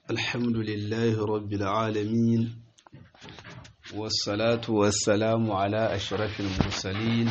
الحمد لله رب العالمين والصلاة والسلام على أشرف المرسلين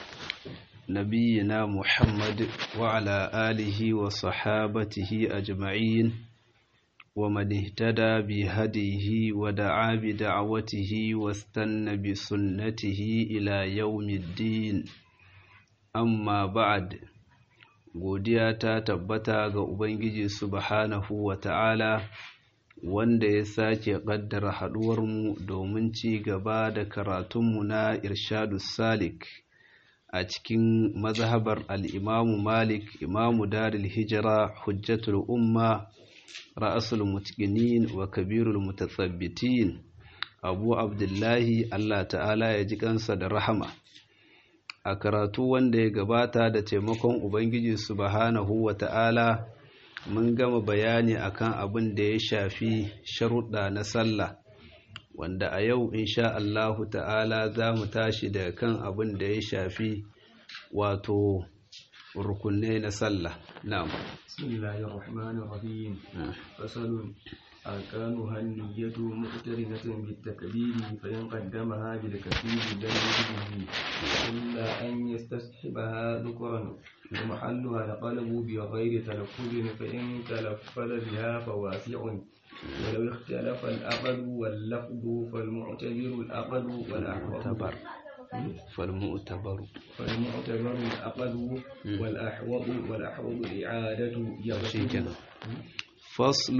نبينا محمد وعلى آله وصحابته أجمعين ومن اهتدى بهديه ودعا بدعوته واستنى بسنته إلى يوم الدين amma ba'ad godiya ta tabbata ga ubangiji subhanahu wa ta'ala wanda ya sake ƙaddara haɗuwarmu domin ci gaba da karatunmu na irshadu salik a cikin mazhabar al'imamu malik imamu daril hijira hujjatul umma ra'asul mutqinin wa kabirul mutasabbitin abu abdullahi allah ta'ala ya ji kansa da rahama a karatu wanda ya gabata da taimakon Ubangiji subhanahu wa ta'ala mun gama bayani akan abin da ya shafi sharuɗa na sallah wanda a yau insha Allahu ta'ala za mu tashi da kan abin da ya shafi wato rukunne na sallah na'am bismillahir rahmanir rahim fasalun أركانها النية مقترنة بالتكبير فإن قدمها بالكثير لم يجده إلا أن يستصحبها ذكرا ومحلها القلب بغير تلفظ فإن تلفظ بها فواسع ولو اختلف الأقل واللفظ فالمعتبر الأقل والأحوط فالمؤتبر فالمعتبر الأقل والأحوط والأحوط الإعادة يغشي فصل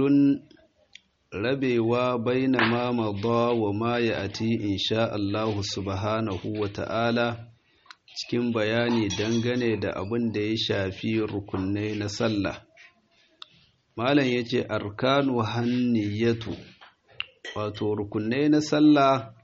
rabewa baina ma madha wa ma ya'ti insha Allah subhanahu wa ta'ala cikin bayani dangane da abin da ya shafi rukunai na sallah malam yace arkanu hanniyatu wato rukunai na sallah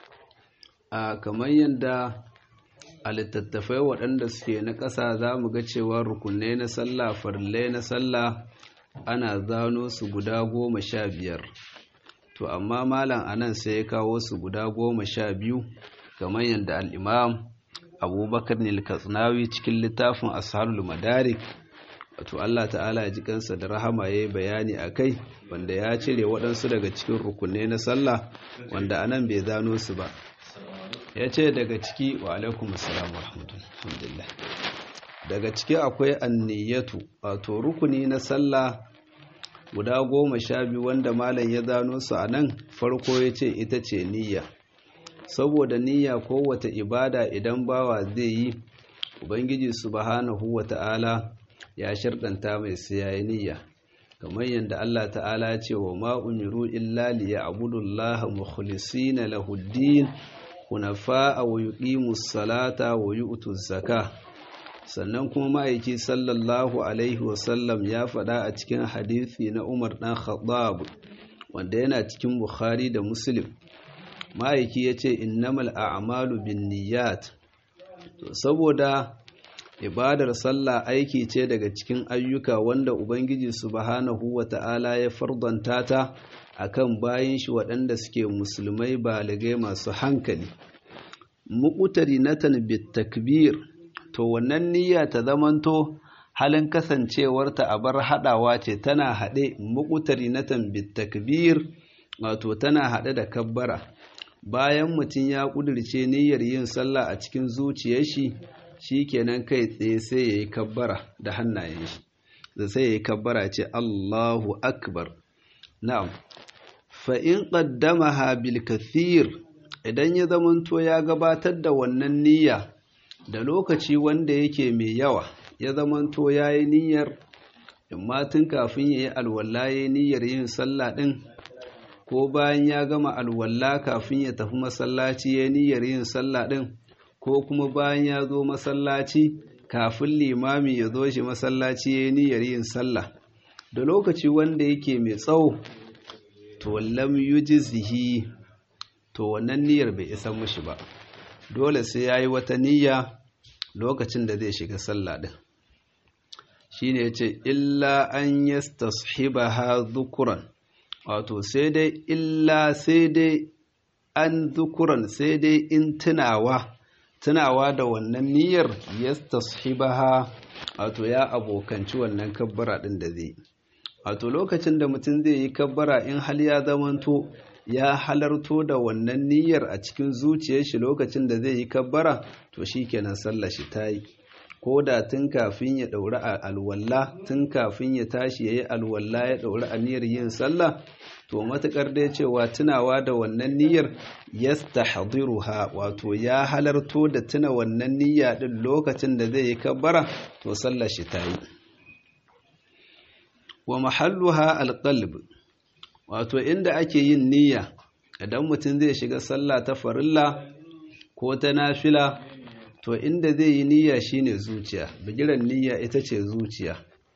a kamar yadda a littattafai waɗanda suke na ƙasa za mu ga cewa rukunai na sallah farillai na sallah ana zano su guda goma sha biyar to amma malam anan sai ya kawo su guda goma sha biyu kamar yadda al'imam abubakar nilkatsinawi cikin littafin ashalul madarik wato Allah ta'ala ya ji kansa da rahama ya yi bayani a kai wanda ya cire waɗansu daga cikin rukunai na sallah wanda anan bai zano su ba ya ce daga ciki wa alaikum assalam wa rahmatullah daga ciki akwai anniyatu wato rukuni na sallah guda goma sha biyu wanda malam ya zano su a nan farko ya ce ita ce niyya saboda niyya kowace ibada idan bawa zai yi ubangiji subhanahu wa ta'ala ya sharɗanta mai siyayi niyya kamar yadda Allah ta'ala ya ce wa ma umiru illa liya'budullaha mukhlisina lahuddin hunafa wa yuqimus salata wa yu'tuz zakah sannan kuma ma'aiki sallallahu alaihi wasallam ya faɗa a cikin hadithi na umar ɗan khattab wanda yana cikin bukhari da muslim ma'aiki ya ce innamal a'malu bin niyyat to saboda ibadar sallah aiki ce daga cikin ayyuka wanda ubangiji subhanahu wata'ala ya fardanta ta akan bayin shi waɗanda suke musulmai baligai masu hankali muqtari natan bit takbir to wannan niyya ta zamanto halin kasancewarta a bar haɗawa ce tana haɗe muƙutari na tambit takbir wato tana haɗe da kabbara bayan mutum ya ƙudurce niyyar yin sallah a cikin zuciyar shi shikenan kai tsaye sai ya yi kabbara da hannayen shi da sai ya yi kabbara ce Allahu akbar na'am fa in qaddamaha bil kathir idan ya zamanto ya gabatar da wannan niyya da lokaci wanda yake mai yawa ya zamanto ya yi niyyar imma tun kafin ya yi alwala ya yi niyyar yin sallah ɗin ko bayan ya gama alwala kafin ya tafi masallaci ya yi niyyar yin sallah ɗin ko kuma bayan ya zo masallaci kafin limami ya zo shi masallaci ya yi niyyar yin sallah da lokaci wanda yake mai tsawo to lam yujzihi to wannan niyyar bai isa mushi ba dole sai ya yi wata niyya lokacin da zai shiga sallah ɗin shi ne ce illa an yi ha zukuran wato sai dai illa sai dai an zukuran sai dai in tunawa tunawa da wannan niyyar ya ha wato ya abokanci wannan kabbara ɗin da zai wato lokacin da mutum zai yi kabbara in hal ya zamanto ya halarto da wannan niyyar a cikin zuciyar shi lokacin da zai yi kabbara to shikenan sallar shi ta yi ko da tun kafin ya ɗauri a alwalla tun kafin ya tashi ya yi alwalla ya ɗauri a niyyar yin sallah to matuƙar dai cewa tunawa da wannan niyyar yastahdiruha wato ya halarto da tuna wannan niyya din lokacin da zai yi kabbara to sallar shi ta yi wa mahalluha alqalb wato inda ake yin niyya idan mutum zai shiga sallah ta farilla ko ta nafila to inda zai yi niyya shine zuciya bigiran niyya ita ce zuciya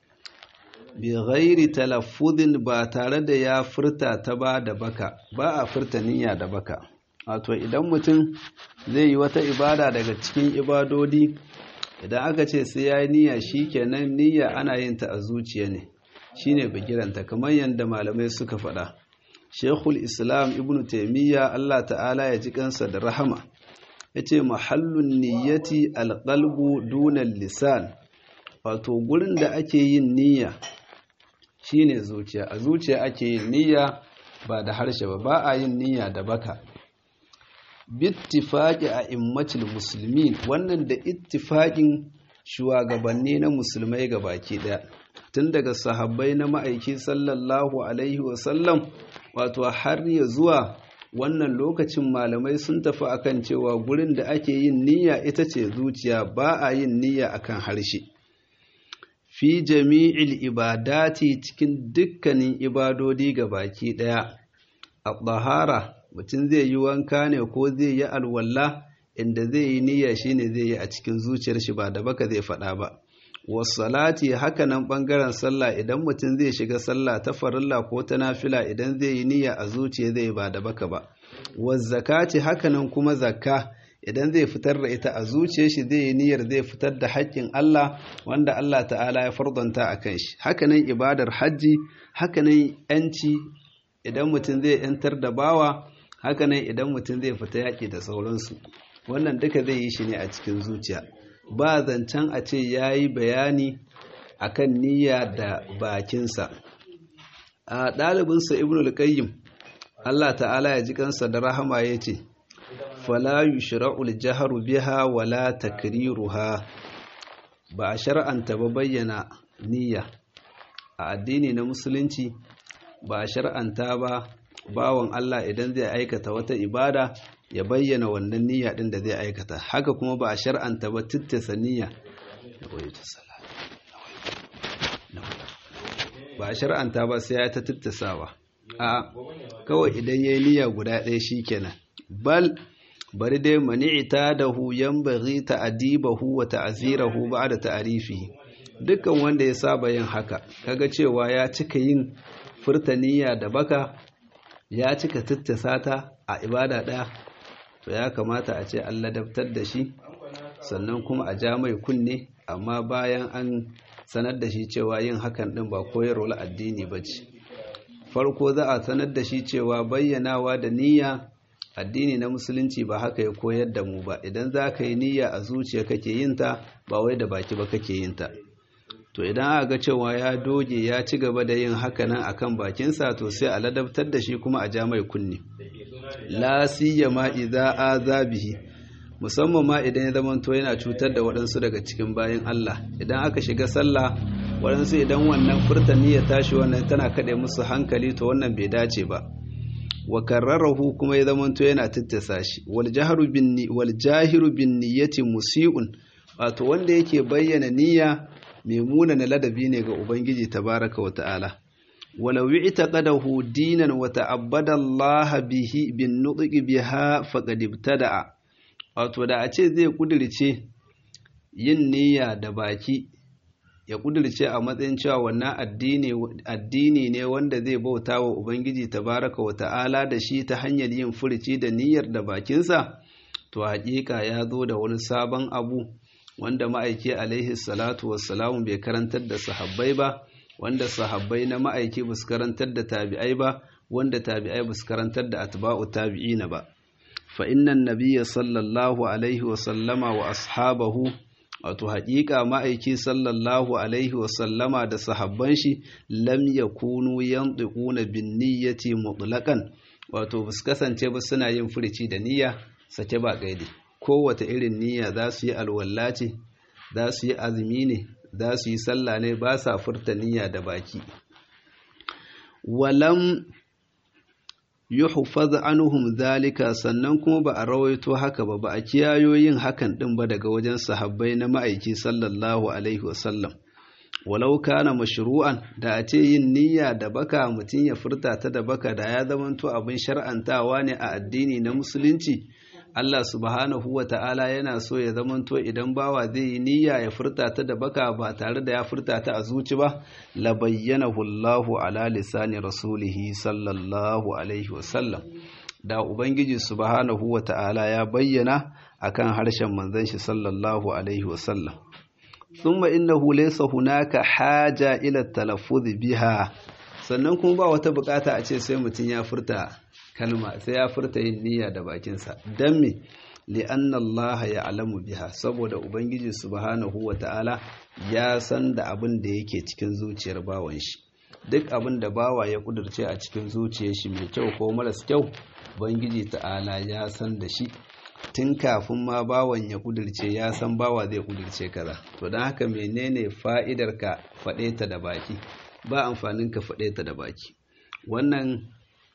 bi ghairi talaffuzin ba tare da ya furta ta ba da baka ba a furta niyya da baka wato idan mutum zai yi wata ibada daga cikin ibadodi idan aka ce sai ya yi niyya shikenan niyya ana yin ta a zuciya ne shine bigiranta kamar yadda malamai suka faɗa Sheikhul Islam Ibn Taymiyyah Allah ta'ala ya ji kansa da rahama yace mahallun niyyati alqalbu duna lisan wato gurin da ake yin niyya shine zuciya a zuciya ake yin niyya ba da harshe ba ba a yin niyya da baka bittifaqi a immatul muslimin wannan da ittifaqin shugabanni na musulmai gabaki daya tun daga sahabbai na ma'aiki sallallahu alaihi wasallam wato har ya zuwa wannan lokacin malamai sun tafi akan cewa gurin da ake yin niyya ita ce zuciya ba a yin niyya akan harshe fi jami'il ibadati cikin dukkanin ibadodi ga baki daya a tsahara mutum zai yi wanka ne ko zai yi alwala inda zai yi niyya shine zai yi a cikin zuciyar shi ba da baka zai faɗa ba wasalati haka nan ɓangaren sallah idan mutum zai shiga sallah ta farilla ko ta nafila idan zai yi niyya a zuciya zai ba da baka ba wazzakati haka nan kuma zakka idan zai fitar da ita a zuciyar shi zai yi niyyar zai fitar da haƙƙin Allah wanda Allah ta'ala ya fardanta a kan shi haka nan ibadar hajji haka nan yanci idan mutum zai yantar da bawa haka nan idan mutum zai fita yaƙi da sauransu wannan duka zai yi shi ne a cikin zuciya ba zancen a ce ya yi bayani a kan niyya da bakinsa a ɗalibinsa ibn al-qayyim Allah ta'ala ya ji kansa da rahama ya ce fala yushra'ul jahru biha wala takriruha ba a shar'anta ba bayyana niyya a addini na musulunci ba a shar'anta ba bawan Allah idan zai aikata wata ibada ya bayyana wannan niyya din da zai aikata haka kuma ba a shar'anta ba tittasa niyya ba a shar'anta ba sai ya ta tittasawa a kawai idan yayi niyya guda ɗaya shikenan bal bari dai mani'ita da hu yanbaghi ta'dibahu wa ta'zirahu ba'da ta'rifihi dukkan wanda ya saba yin haka kaga cewa ya cika yin furta niyya da baka ya cika tittasa ta a ibada ɗaya to ya kamata a ce an ladabtar da shi sannan kuma a ja mai kunne amma bayan an sanar da shi cewa yin hakan ɗin ba koyarwar addini ba ce farko za a sanar da shi cewa bayyanawa da niyya addini na musulunci ba haka ya koyar da mu ba idan za ka yi niyya a zuciya kake yin ta ba wai da baki ba kake yin ta to idan aka ga cewa ya doge ya ci gaba da yin haka nan akan bakinsa to sai a ladabtar da shi kuma a ja mai kunne la siyama idza azabihi musamman ma idan ya zamanto yana cutar da waɗansu daga cikin bayan Allah idan aka shiga sallah waɗansu idan wannan furtani ya tashi wannan tana kaɗe musu hankali to wannan bai dace ba wa karrarahu kuma ya zamanto yana tattasa shi wal jahru bin wal jahiru bin niyyati musii'un wato wanda yake bayyana niyya mai munana ladabi ne ga ubangiji tabaraka wa ta'ala ولو اعتقده دينا وتعبد الله به بالنطق بها فقد ابتدع wato da a ce zai kudirce yin niyya da baki ya kudirce a matsayin cewa wannan addini ne wanda zai bauta wa ubangiji tabaraka wa ta'ala da shi ta hanyar yin furici da niyyar da bakinsa to haƙiƙa ya zo da wani sabon abu wanda ma'aiki alaihi salatu wassalamu bai karantar da sahabbai ba wanda sahabbai na ma'aiki ba su karantar da tabi'ai ba wanda tabi'ai ba su karantar da atba'u tabi'ina ba fa innan nabiyya sallallahu alaihi wa sallama wa ashabahu wato haƙiƙa ma'aiki sallallahu alaihi wasallama da sahabban shi lam yakunu yantiquna bin niyyati mutlaqan wato bus kasance ba suna yin furici da niyya sake ba gaidi kowace irin niyya za su yi alwala ce za su yi azumi ne za su yi sallah ne ba sa furta niyya da baki walam yuhfaz anhum zalika sannan kuma ba a rawaito haka ba ba a kiyayo yin hakan din ba daga wajen sahabbai na ma'aiki sallallahu alaihi wasallam walau kana mashru'an da a ce yin niyya da baka mutum ya furta ta da baka da ya zamanto abin shar'antawa ne a addini na musulunci Allah subhanahu wa ta'ala yana so ya zamanto idan bawa zai yi niyya ya furta ta da baka ba tare da ya furta ta a zuci ba la bayyanahu Allahu ala lisani rasulihi sallallahu alaihi wasallam da ubangiji subhanahu wa ta'ala ya bayyana akan harshen manzon shi sallallahu alaihi wasallam thumma innahu laysa hunaka haja ila talaffuz biha sannan kuma ba wata bukata a ce sai mutum ya furta kalma sai ya furta yin niyya da bakinsa don me li'anna Allah ya alamu biha saboda ubangiji subhanahu wa ta'ala ya san da abin da yake cikin zuciyar bawan shi duk abin da bawa ya kudurce a cikin zuciyar shi mai kyau ko maras kyau ubangiji ta'ala ya san da shi tun kafin ma bawan ya kudurce ya san bawa zai kudurce kaza to don haka menene fa'idar ka faɗe ta da baki ba amfanin ka faɗe ta da baki wannan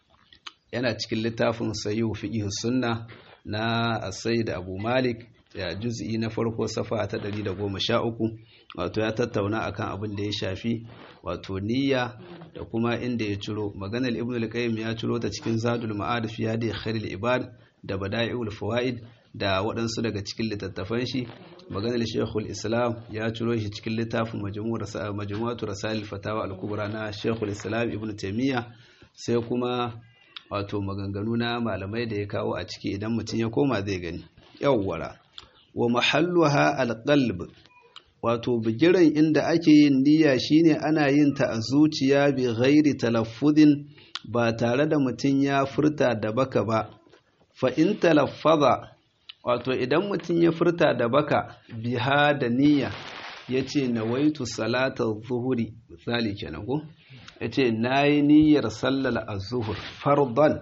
yana cikin littafin sayihu fiqh sunna na as-sayyid abu malik ya juz'i na farko safa ta 113 wato ya tattauna akan abin da ya shafi wato niyya da kuma inda ya ciro maganar ibn al-qayyim ya ciro ta cikin zadul ma'ad fi hadi khairul ibad da bada'iul fawaid da waɗansu daga cikin littattafan shi maganar shekul islam ya ciro shi cikin littafin majmu'atu rasail fatawa al-kubra na shekul islam ibn taymiya sai kuma wato maganganu na malamai da ya kawo a ciki idan mutum ya koma zai gani yawwara wa mahalluha alqalb wato bigiran inda ake yin niyya shine ana yin ta a zuciya bi ghairi talaffuzin ba tare da mutum ya furta da baka ba fa in talaffaza wato idan mutum ya furta da baka biha da niyya yace nawaitu salatar zuhuri misali kenan ko ya ce na yi niyyar sallar azuhur fardan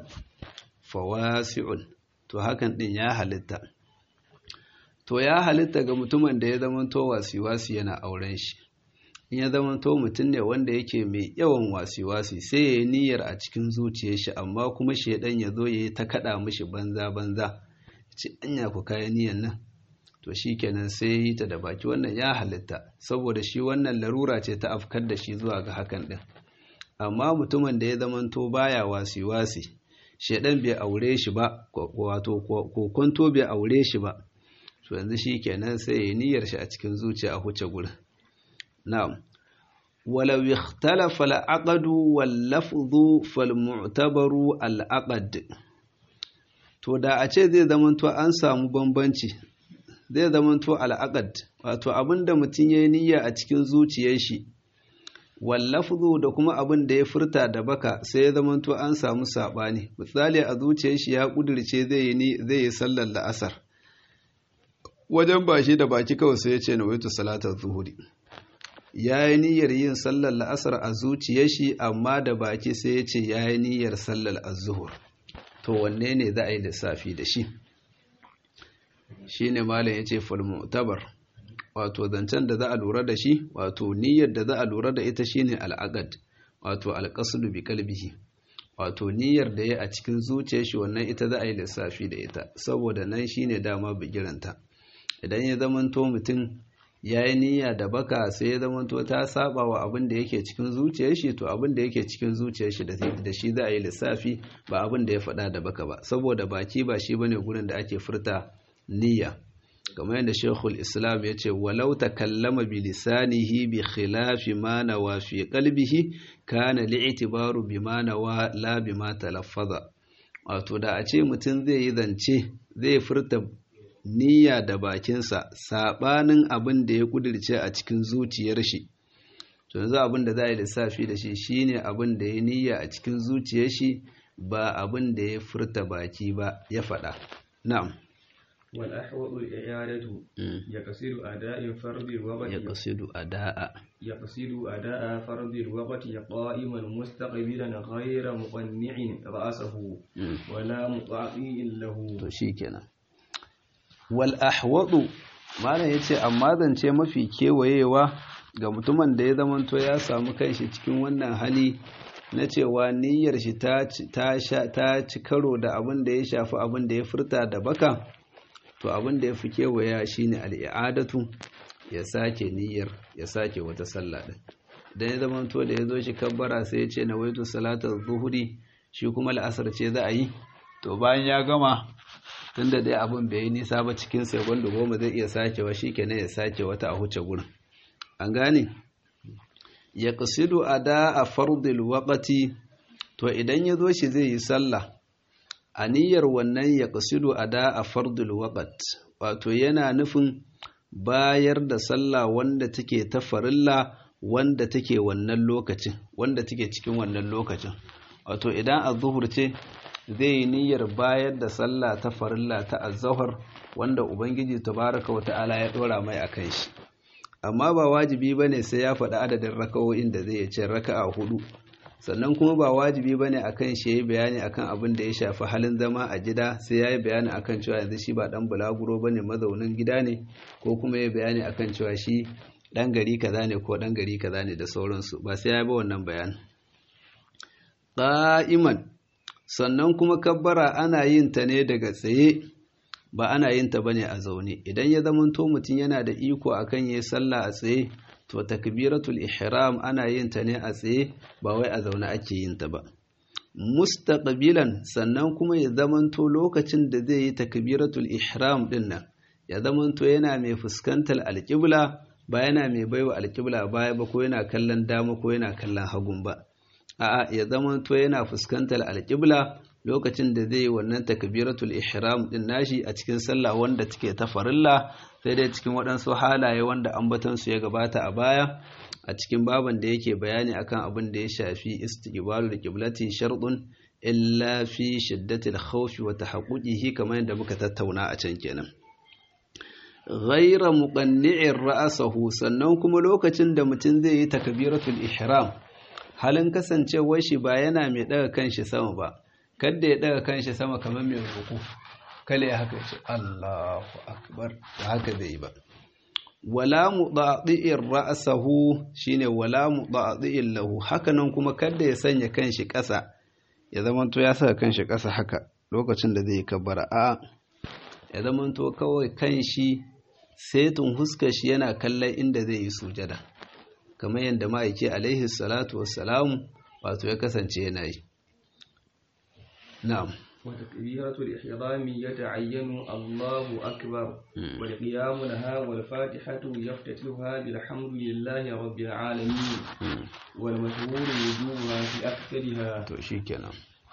fawasi'un to hakan din ya halitta to ya halitta ga mutumin da ya zamanto wasi-wasi yana auren shi in ya zamanto mutum ne wanda yake mai yawan wasi-wasi sai ya yi niyyar a cikin zuciyar shi amma kuma shaidan ya zo ya yi ta kaɗa mishi banza-banza ce anya ku kayan niyyar nan to shi kenan sai ya yi ta da baki wannan ya halitta saboda shi wannan larura ce ta afkar da shi zuwa ga hakan din amma mutumin da ya zamanto baya wasi-wasi shedan bai aure shi ba wato kokonto bai aure shi ba to yanzu shi kenan sai ya niyyar shi a cikin zuciya a huce gurin na'am walau ikhtalafa al-aqdu wal lafdhu fal mu'tabaru al-aqd to da a ce zai zamanto an samu bambanci zai zamanto al-aqd wato abinda mutum yayi niyya a cikin zuciyar shi wallafzu da kuma abin da ya furta da baka sai ya zamanto an samu sabani misali a zuciyar shi ya kudirce zai yi zai yi sallar la'asar wajen bashi da baki kawai sai ya ce nawaitu salatar zuhuri ya yi niyyar yin sallar la'asar a zuciyar shi amma da baki sai ya ce ya yi niyyar sallar azuhur to wanne ne za a yi lissafi da shi shine malam ya ce falmutabar wato zancen da za a lura da shi wato niyyar da za a lura da ita shine al'aqad wato alqasdu bi qalbihi wato niyyar da ya a cikin zuciyar shi wannan ita za a yi lissafi da ita saboda nan shine dama bigiranta idan ya zamanto mutum ya yi niyya da baka sai ya zamanto ta saba wa abin da yake cikin zuciyar shi to abin da yake cikin zuciyar shi da shi za a yi lissafi ba abin da ya faɗa da baka ba saboda baki ba shi bane gurin da ake furta niyya kamar yadda shekul islam ya ce walau ta kallama bi lisanihi bi khilafi ma nawa fi qalbihi kana li'tibaru bi ma nawa la bi ma talaffaza wato da a ce mutum zai yi zance zai furta niyya da bakinsa sabanin abin da ya kudirce a cikin zuciyar shi to yanzu abin da za a yi lissafi da shi shine abin da ya niyya a cikin zuciyar shi ba abin da ya furta baki ba ya faɗa na'am والأحوط الإعادة يقصد أداء فرض الوقت يقصد أداء يقصد أداء فرض الوقت قائما مستقبلا غير مقنع رأسه ولا مطاعي له شيكنا والأحوط malam ya ce amma zance mafi kewayewa ga mutumin da ya zamanto ya samu kanshi cikin wannan hali na cewa niyyar shi ta ci karo da abin da ya shafi abin da ya furta da baka to abin da ya fi kewaya shine al'i'adatu ya sake niyyar ya sake wata sallah din dan ya zamanto da ya zo shi kabbara sai ya ce na waitu salatar zuhuri shi kuma la'asar ce za a yi to bayan ya gama tunda dai abin bai yi nisa ba cikin segundi goma zai iya sakewa shi kenan ya sake wata a huce gurin an gane ya ƙasidu a da a fardil waƙati to idan ya zo shi zai yi sallah a niyyar wannan ya ƙasidu a da a fardil waƙat wato yana nufin bayar da sallah wanda take ta farilla wanda take wannan lokacin wanda take cikin wannan lokacin wato idan a zuhur ce zai yi niyyar bayar da sallah ta farilla ta azahar wanda ubangiji tabaraka wa ta'ala ya dora mai akan shi amma ba wajibi bane sai ya faɗi adadin raka'o'in da zai ce raka'a hudu sannan kuma ba wajibi bane akan shi yayi bayani akan abin da ya shafi halin zama a gida sai yayi bayani akan cewa yanzu shi ba dan bulaguro bane mazaunin gida ne ko kuma yayi bayani akan cewa shi dan gari kaza ne ko dan gari kaza ne da sauransu ba sai ya ba wannan bayanin qa'iman sannan kuma kabbara ana yin ta ne daga tsaye ba ana yin ta bane a zaune idan ya zamanto mutum yana da iko akan yayi sallah a tsaye to takbiratul ihram ana yin ta ne a tsaye ba wai a zaune ake yin ta ba mustaqbilan sannan kuma ya zamanto lokacin da zai yi takbiratul ihram din nan ya zamanto yana mai fuskantar alƙibla ba yana mai baiwa alƙibla baya ba ko yana kallon dama ko yana kallon hagun ba a'a ya zamanto yana fuskantar alƙibla lokacin da zai yi wannan takbiratul ihram din nashi a cikin sallah wanda take ta farilla sai dai cikin waɗansu halaye wanda ambatansu ya gabata a baya a cikin baban da yake bayani akan abin da ya shafi istiqbalul qiblati shartun illa fi shiddatil khawfi wa tahaqquqihi kamar yadda muka tattauna a can kenan ghaira muqanni'ir ra'sahu sannan kuma lokacin da mutum zai yi takbiratul ihram halin kasancewar shi ba yana mai daga kanshi sama ba kada ya daga kanshi sama kamar mai ruku kale haka ce Allahu akbar ba haka zai yi ba wala mudadi'ir ra'sahu shine wala mudadi'in lahu hakanan kuma kada ya sanya kanshi ƙasa ya zamanto ya saka kanshi ƙasa haka lokacin da zai kabbara a ya zamanto kawai kanshi setun huskar shi yana kallon inda zai yi sujada kamar yadda ma'aiki alaihi salatu wassalamu wato ya kasance yana yi na'am وتكبيرة الإحرام يتعين الله أكبر والقيام لها والفاتحة يفتتحها بالحمد لله رب العالمين والمشهور وجوبها في أكثرها شكرا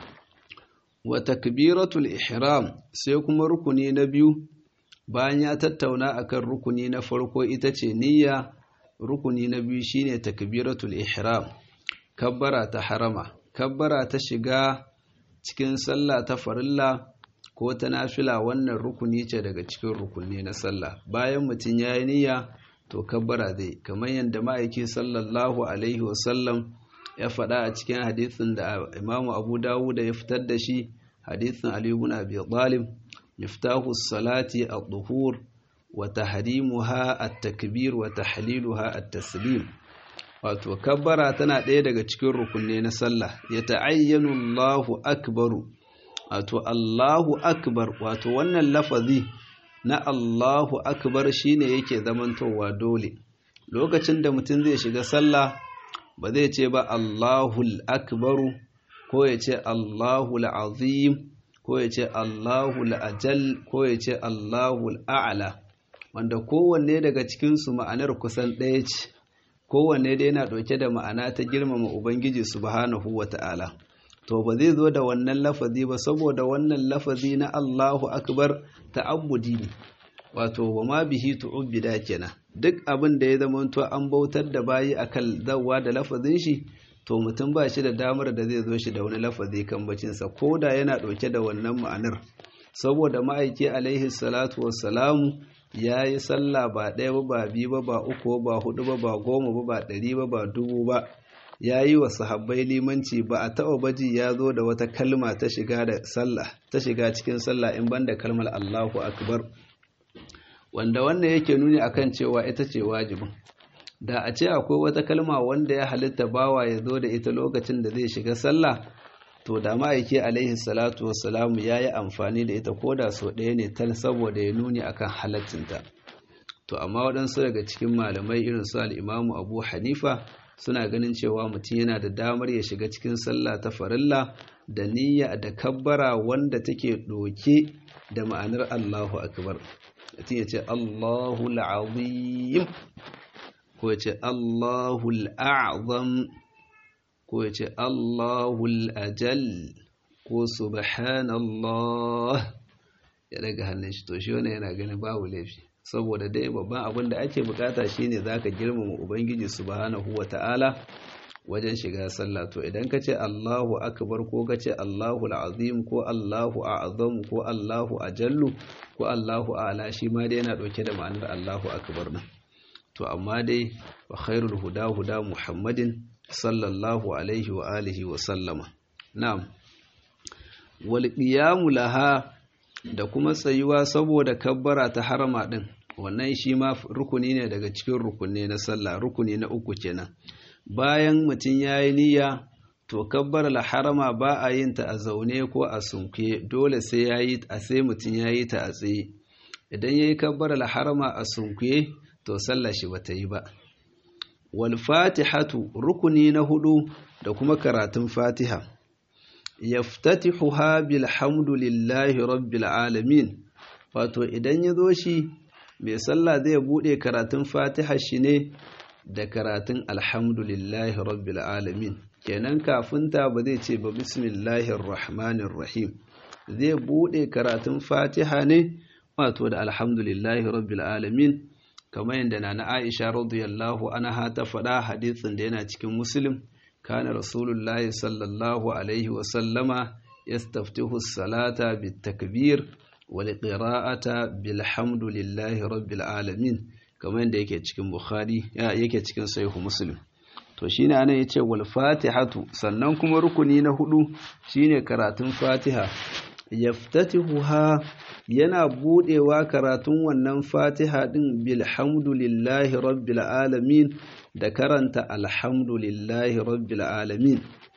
وتكبيرة الإحرام سيكون ركني نبي bayan ya tattauna akan rukuni na farko ita ce niyya rukuni na biyu shine takbiratul ihram kabbara ta harama kabbara ta shiga cikin sallah ta farilla ko ta nafila wannan rukuni ce daga cikin rukuni na sallah bayan mutum ya yi niyya to kabbara zai kamar yadda ma'aiki sallallahu alaihi wasallam ya faɗa a cikin hadisin da imamu abu dawud ya fitar da shi hadisin ali ibn abi talib miftahu salati ad-duhur wa tahrimuha at-takbir wa tahliluha at-taslim wato kabbara tana ɗaya daga cikin rukunne na sallah ya ta'ayyanu Allahu akbaru wato Allahu akbar wato wannan lafazi na Allahu akbar shine yake zamantowa dole lokacin da mutum zai shiga sallah ba zai ce ba Allahul akbaru ko ya ce Allahul azim ko ya ce Allahul ajal ko ya ce Allahul a'la wanda kowanne daga cikinsu ma'anar kusan ɗaya ce kowanne dai yana ɗauke da ma'ana ta girmama Ubangiji subhanahu wa ta'ala. To, ba zai zo da wannan lafazi ba saboda wannan lafazi na Allahu Akbar ta'abbudi ne, wato, wa ma bihi tu'ubbida kenan. Duk abin da ya zamanto an bautar da bayi a kan zawa da lafazin shi, to mutum ba shi da damar da zai zo shi da wani lafazi kan bacinsa, ko da yana ɗauke da wannan ma'anar. saboda ma'aiki alaihi salatu wassalamu ya yi sallah ba ɗaya ba ba biyu ba ba uku ba hudu ba ba goma ba ba ɗari ba ba dubu ba ya yi wa sahabbai limanci ba a taɓa baji ya zo da wata kalma ta shiga da sallah ta shiga cikin sallah in banda kalmar Allahu akbar wanda wannan yake nuni akan cewa ita ce wajibin da a ce akwai wata kalma wanda ya halitta bawa ya zo da ita lokacin da zai shiga sallah to da ma'aiki alaihi salatu wassalamu ya yi amfani da ita ko da sau ɗaya ne tal saboda ya nuni akan halaccinta to amma waɗansu daga cikin malamai irin su al'imamu abu hanifa suna ganin cewa mutum yana da damar ya shiga cikin sallah ta farilla da niyya da kabbara wanda take ɗoke da ma'anar allahu akbar mutum ya ce allahu al'azim ko ya ce allahu al'azam ko ya ce Allahul ajal ko subhanallah ya daga hannun shi to shi wannan yana ganin babu laifi saboda dai babban abin da ake bukata shine zaka girmama ubangiji subhanahu wata'ala wajen shiga sallah to idan ka ce Allahu akbar ko ka ce Allahu azim ko Allahu a'zam ko Allahu ajallu ko Allahu a'la shi ma dai yana dauke da ma'anar Allahu akbar nan to amma dai wa khairul huda huda muhammadin sallallahu alaihi wa alihi wa sallama na'am wal qiyamu laha da kuma tsayuwa saboda kabbara ta harama din wannan shi ma rukuni ne daga cikin rukunne na sallah rukuni na uku kenan bayan mutum yayi niyya to kabbara la harama ba a yin ta a zaune ko a sunkuye dole sai yayi a sai mutum yayi ta a tsaye idan yayi kabbara la harama a sunkuye to sallah shi bata yi ba wal fatihatu rukuni na hudu da kuma karatun fatiha yaftatihuha bilhamdulillahi rabbil alamin wato idan ya zo shi mai sallah zai bude karatun fatiha shi ne da karatun alhamdulillahi rabbil alamin kenan kafin ta ba zai ce ba bismillahir rahmanir rahim zai bude karatun fatiha ne wato da alhamdulillahi rabbil alamin kamar yadda na na Aisha radiyallahu anha ta faɗa hadisin da yana cikin Muslim kana Rasulullahi sallallahu alaihi wa sallama yastaftihu salata bitakbir wal qira'ata bilhamdulillahi rabbil alamin kamar yadda yake cikin Bukhari yake cikin Sahih Muslim to shine anan yace wal fatihatu sannan kuma rukuni na hudu shine karatun Fatiha yaftatihuha yana budewa karatun wannan fatiha din bilhamdulillahi rabbil alamin da karanta alhamdulillahi rabbil alamin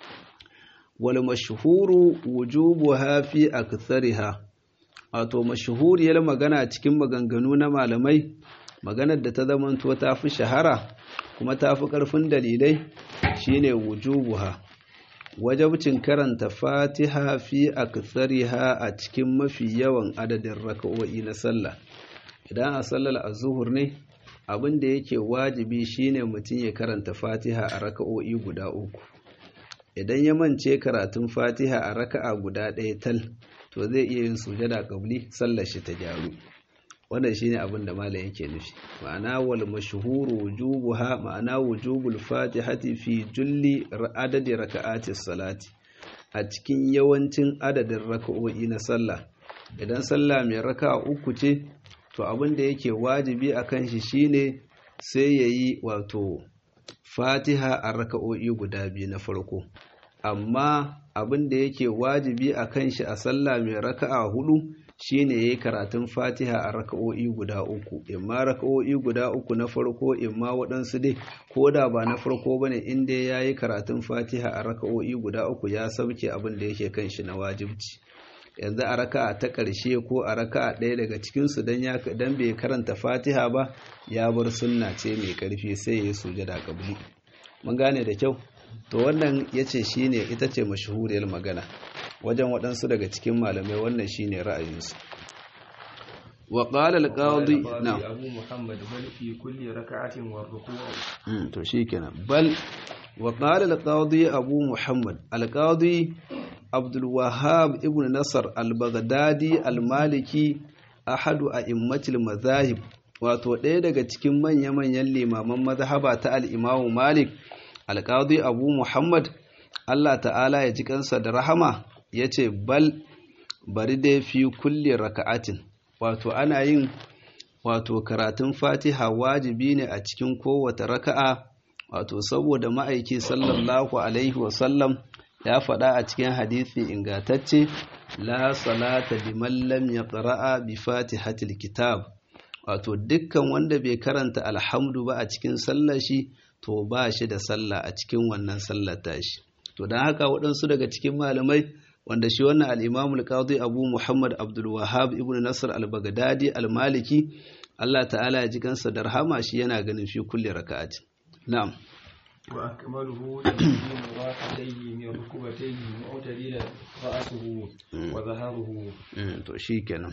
wal mashhuru wujubuha fi akthariha wato mashhuriyar magana cikin maganganu na malamai maganar da ta zamanto ta fi shahara kuma ta fi ƙarfin dalilai shine wujubuha wajabcin karanta fatiha fi akthariha a cikin mafi yawan adadin raka'o'i na sallah idan a sallar azuhur ne abin da yake wajibi shine mutum ya karanta fatiha a raka'o'i guda uku idan ya mance karatun fatiha a raka'a guda ɗaya tal to zai iya yin sujada qabli sallar shi ta gyaru wannan shine abin da malam yake nufi ma'ana wal mashhuru wujubuha ma'ana wujubul fatihati fi julli adadi raka'ati salati a cikin yawancin adadin raka'o'i na sallah idan sallah mai raka'a uku ce to abin da yake wajibi akan shi shine sai yayi wato fatiha a raka'o'i guda biyu na farko amma abin da yake wajibi akan shi a sallah mai raka'a hudu shine yayi karatun Fatiha a raka'o'i guda uku imma raka'o'i guda uku na farko imma waɗansu dai ko da ba na farko bane in dai yayi karatun Fatiha a raka'o'i guda uku ya sauke abin da yake kan shi na wajibci yanzu a raka'a ta ƙarshe ko a raka'a ɗaya daga cikin su dan ya dan bai karanta Fatiha ba ya bar sunna ce mai ƙarfi sai ya sujada kabli mun gane da kyau to wannan yace shine ita ce mashhuriyar magana wajen waɗansu daga cikin malamai wannan shine ra'ayinsu wa qala al-qadi na'am abu muhammad bal fi kulli rak'atin wa ruku' to shikenan bal wa qala al-qadi abu muhammad al-qadi abdul wahhab ibn nasr al-baghdadi al-maliki ahadu a'immatil madhahib wato ɗaya daga cikin manya-manyan limaman mazhaba ta al-imamu malik al-qadi abu muhammad Allah ta'ala ya ji kansa da rahama ya ce bal bari dai fi kulli raka'atin wato ana yin wato karatun fatiha wajibi ne a cikin kowace raka'a wato saboda ma'aiki sallallahu alaihi wasallam ya faɗa a cikin hadisi ingatacce la salata liman lam yaqra'a bi fatihatil kitab wato dukkan wanda bai karanta alhamdu ba a cikin sallar shi to ba shi da sallah a cikin wannan sallar tashi to don haka waɗansu daga cikin malamai wanda shi wannan al-Imam al-Qadi Abu Muhammad Abdul Wahhab ibn Nasr al-Baghdadi al-Maliki Allah ta'ala ya ji kansa da rahama shi yana ganin fi kulli raka'atin na'am wa akmaluhu taqdimu ra'atayhi min rukbatayhi mu'tadila ra'suhu wa zaharuhu to shikenan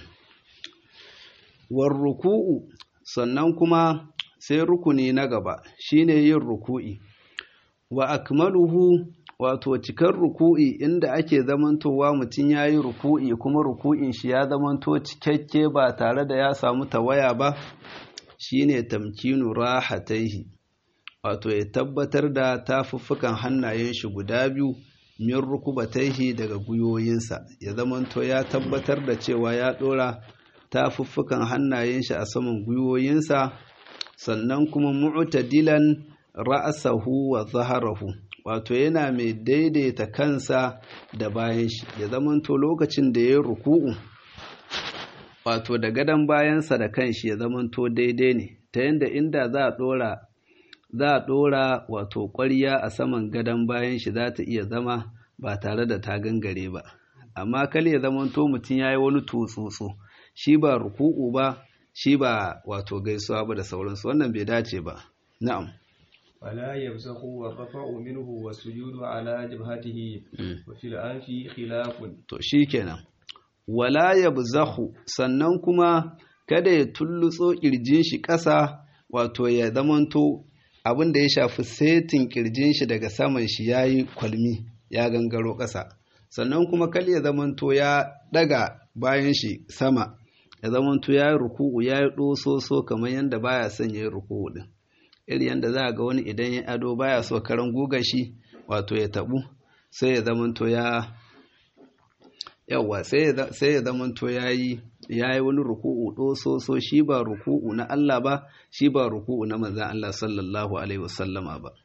war ruku'u sannan kuma sai rukuni na gaba shine yin ruku'i wa akmaluhu wato cikar ruku'i inda ake zamantowa mutum ya yi ruku'i kuma ruku'in shi ya zamanto cikakke ba tare da ya samu tawaya ba shine tamkinu rahataihi wato ya tabbatar da tafuffukan hannayen shi guda biyu min rukubataihi daga guyoyinsa ya zamanto ya tabbatar da cewa ya dora tafuffukan hannayen shi a saman guyoyinsa sannan kuma mu'tadilan ra'sahu wa zaharahu wato yana mai daidaita kansa da bayan shi ya zamanto lokacin da ya ruku'u wato da gadon bayansa da kanshi ya zamanto daidai ne ta yadda inda za a dora za a dora wato ƙwarya a saman gadon bayan shi za ta iya zama ba tare da ta gangare ba amma kal ya zamanto mutum ya yi wani tutsutsu shi ba ruku'u ba shi ba wato gaisuwa ba da sauransu wannan bai dace ba na'am ولا يبزخ والرفع منه والسجود على جبهته وفي الأنف خلاف to shikenan wala yabzahu sannan kuma kada ya tullutso kirjin shi ƙasa wato ya zamanto abin da ya shafi setin kirjin shi daga saman shi yayi kwalmi ya gangaro ƙasa sannan kuma kal ya zamanto ya daga bayan shi sama ya zamanto ya yi ruku'u ya yi ɗososo kamar yadda baya son ya yi ruku'u din iri yadda za a ga wani idan ya ado baya so karan guga shi wato ya tabu sai ya zamanto ya yawa sai ya zamanto ya yi ya yi wani ruku'u ɗososo shi ba ruku'u na Allah ba shi ba ruku'u na manzan Allah sallallahu alaihi wasallama ba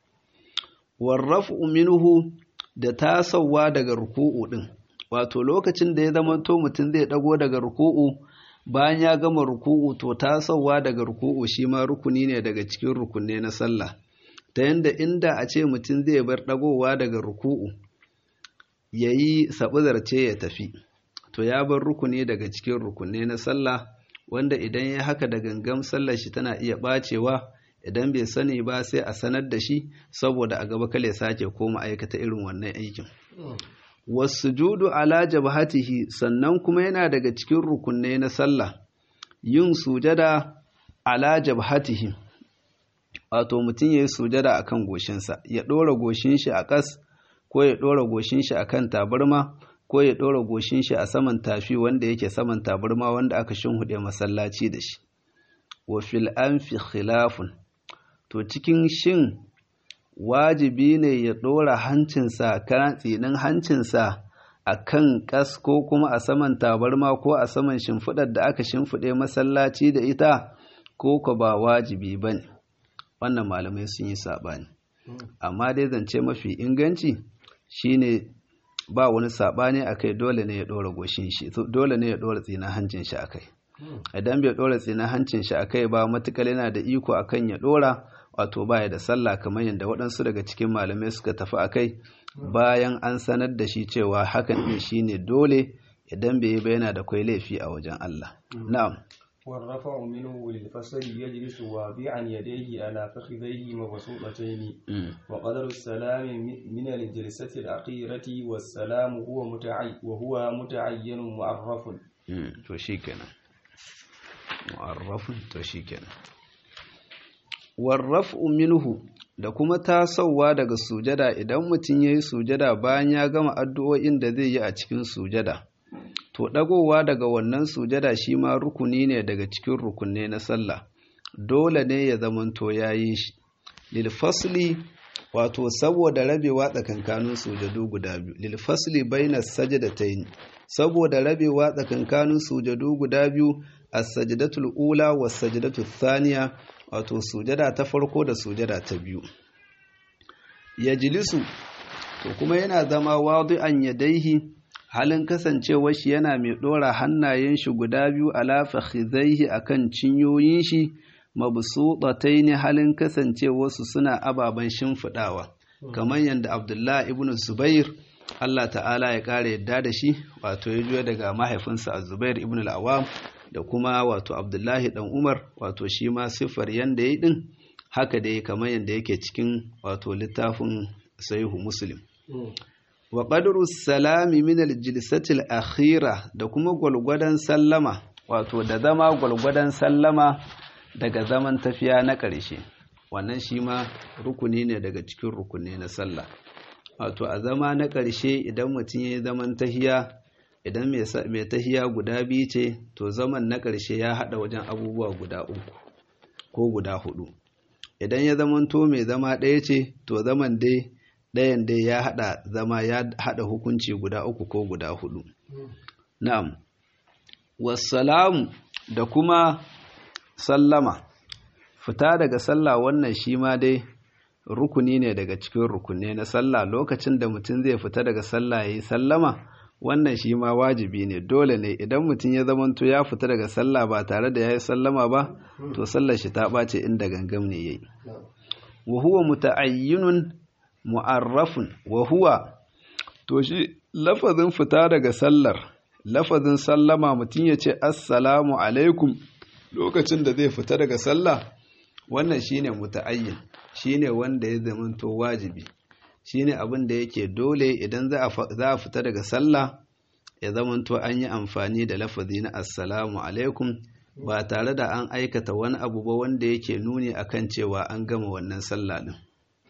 warrafu minhu da tasowa daga ruku'u din wato lokacin da ya zamanto mutum zai dago daga ruku'u bayan ya gama ruku'u to tasowa daga ruku'u shi ma rukuni ne daga cikin rukunne na sallah ta yanda inda a ce mutum zai bar dagowa daga ruku'u ya yi zarce ya tafi to ya bar rukuni daga cikin rukunne na sallah wanda idan ya haka da gangam sallar shi tana iya bacewa idan bai sani ba sai a sanar da shi saboda a gaba kale sake koma aikata irin wannan aikin wasujudu ala jabhatihi sannan kuma yana daga cikin rukunne na sallah yin sujada ala jabhatihi wato mutum ya yi sujada akan goshinsa ya ɗora goshin shi a ƙas ko ya ɗora goshin shi akan tabarma ko ya ɗora goshin shi a saman tafi wanda yake saman tabarma wanda aka shinhuɗe masallaci da shi wa fil anfi khilafun to cikin shin wajibi ne ya ɗora hancinsa kan tsinin hancinsa a kan ƙas ko kuma a saman tabarma ko a saman shimfiɗar da aka shimfiɗe masallaci da ita ko ka ba wajibi ba ne wannan malamai sun yi saɓani amma dai zance mafi inganci shine ba wani saɓani a kai dole ne ya ɗora goshin shi dole ne ya ɗora tsinin hancin shi a kai idan bai ɗora tsinin hancin shi a kai ba matuƙar yana da iko akan ya ɗora wato baya da sallah kamar yadda waɗansu daga cikin malamai suka tafi a kai bayan an sanar da shi cewa hakan ɗin shine dole idan bai yi ba yana da kwai laifi a wajen Allah na'am والرفع منه للفصل يجلس واضعا يديه على فخذيه مبسوطتين وقدر السلام من الجلسة الأخيرة والسلام هو متعي وهو متعين معرف to shikenan mu'arrafun to shikenan warraf'u minhu da kuma tasowa daga sujada idan mutum ya yi sujada bayan ya gama addu'o'in da zai yi a cikin sujada to ɗagowa daga wannan sujada shi ma rukuni ne daga cikin rukunne na sallah dole ne ya zamanto ya yi shi lilfasli wato saboda rabewa tsakankanin sujadu guda biyu lil fasli baina sajdatayn saboda rabewa tsakankanin sujadu guda biyu as-sajdatul ula was sajdatu thaniya wato sujada ta farko da sujada ta biyu yajlisu to kuma yana zama wadi'an yadaihi halin kasancewar shi yana mai dora hannayen shi guda biyu ala fakhidhaihi akan cinyoyin shi mabsuṭataini halin kasancewar su suna ababan shimfidawa kamar yadda Abdullah ibn Zubair Allah ta'ala ya kare yadda da shi wato ya juya daga mahaifinsa Az-Zubair ibn al-Awwam da kuma wato Abdullahi dan Umar wato shi ma siffar yanda yayi din haka dai kamar yadda yake cikin wato littafin Sahihu Muslim wa qadru salami min al-jilsati al-akhira da kuma gwalgwadan sallama wato da zama gwalgwadan sallama daga zaman tafiya na ƙarshe wannan shi ma rukuni ne daga cikin rukuni na sallah wato a zama na ƙarshe idan mutum ya yi zaman tahiya idan mai tahiya guda biyu ce to zaman na ƙarshe ya haɗa wajen abubuwa guda uku ko guda hudu idan ya zamanto mai zama ɗaya ce to zaman dai ɗayan dai ya haɗa zama ya haɗa hukunci guda uku ko guda hudu na'am wassalamu da kuma sallama fita daga sallah wannan shi ma dai rukuni ne daga cikin rukunne na sallah lokacin da mutum zai fita daga sallah ya yi sallama wannan shi ma wajibi ne dole ne idan mutum ya zamanto ya fita daga sallah ba tare da ya yi sallama ba to sallar shi ta ɓace inda gangam ne ya yi wa huwa muta'ayyinun mu'arrafun wa huwa to shi lafazin fita daga sallar lafazin sallama mutum ya ce assalamu alaikum lokacin da zai fita daga sallah wannan shine muta'ayyin shine wanda ya zamanto wajibi shine abin da yake dole idan za a fita daga sallah ya zamanto an yi amfani da lafazi na assalamu alaikum ba tare da an aikata wani abu ba wanda yake nuni akan cewa an gama wannan sallah din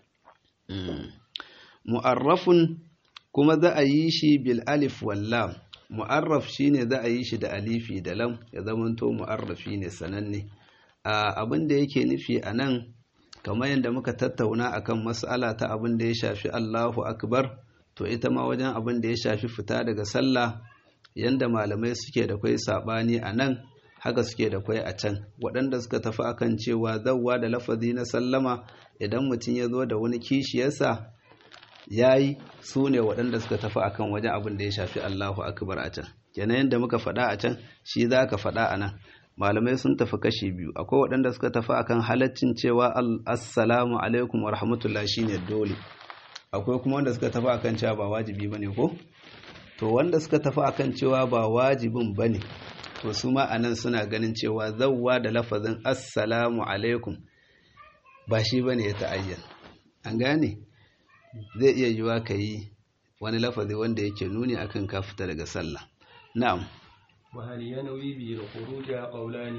mu'arrafun kuma za a yi shi bil alif wallam mu'arraf shine za a yi shi da alifi da lam ya zamanto mu'arrafi ne sananne abin da yake nufi a nan kamar yadda muka tattauna akan mas'ala ta abin da ya shafi Allahu akbar to ita ma wajen abin da ya shafi fita daga sallah yanda malamai suke da kwai sabani a nan haka suke da kwai a can waɗanda suka tafi akan cewa zawwa da lafazi na sallama idan mutum ya zo da wani kishiyarsa ya yi su ne waɗanda suka tafi akan wajen abin da ya shafi Allahu akbar a can kenan yadda muka faɗa a can shi za ka faɗa a nan malamai sun tafi kashi biyu akwai waɗanda suka tafi akan halaccin cewa assalamu alaikum wa rahmatullah shine dole akwai kuma wanda suka tafi akan cewa ba wajibi bane ko to wanda suka tafi akan cewa ba wajibin bane to su ma anan suna ganin cewa zawwa da lafazin assalamu alaikum ba shi bane ya ta'ayyan an gane zai iya yiwa ka yi wani lafazi wanda yake nuni akan ka fita daga sallah na'am وهل ينوي به الخروج قولان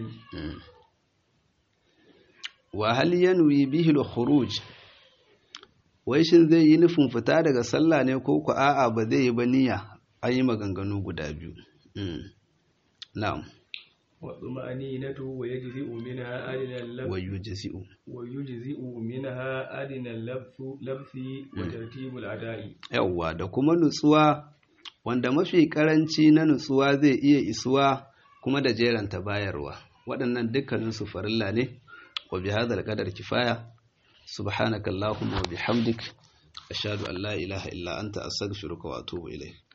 وهل ينوي به الخروج wai shin zai yi nufin fita daga sallah ne ko ku a'a ba zai yi ba niyya an yi maganganu guda biyu na'am والطمأنينة ويجزئ منها أدنى اللبث ويجزئ ويجزئ منها أدنى اللبث لبث وترتيب الأداء yawwa da kuma nutsuwa wanda mafi karanci na nutsuwa zai iya isuwa kuma da jeranta bayarwa waɗannan dukkaninsu farilla ne wa bi hadal qadar kifaya subhanakallahumma wa bihamdik ashhadu an la ilaha illa anta astaghfiruka wa atubu ilayk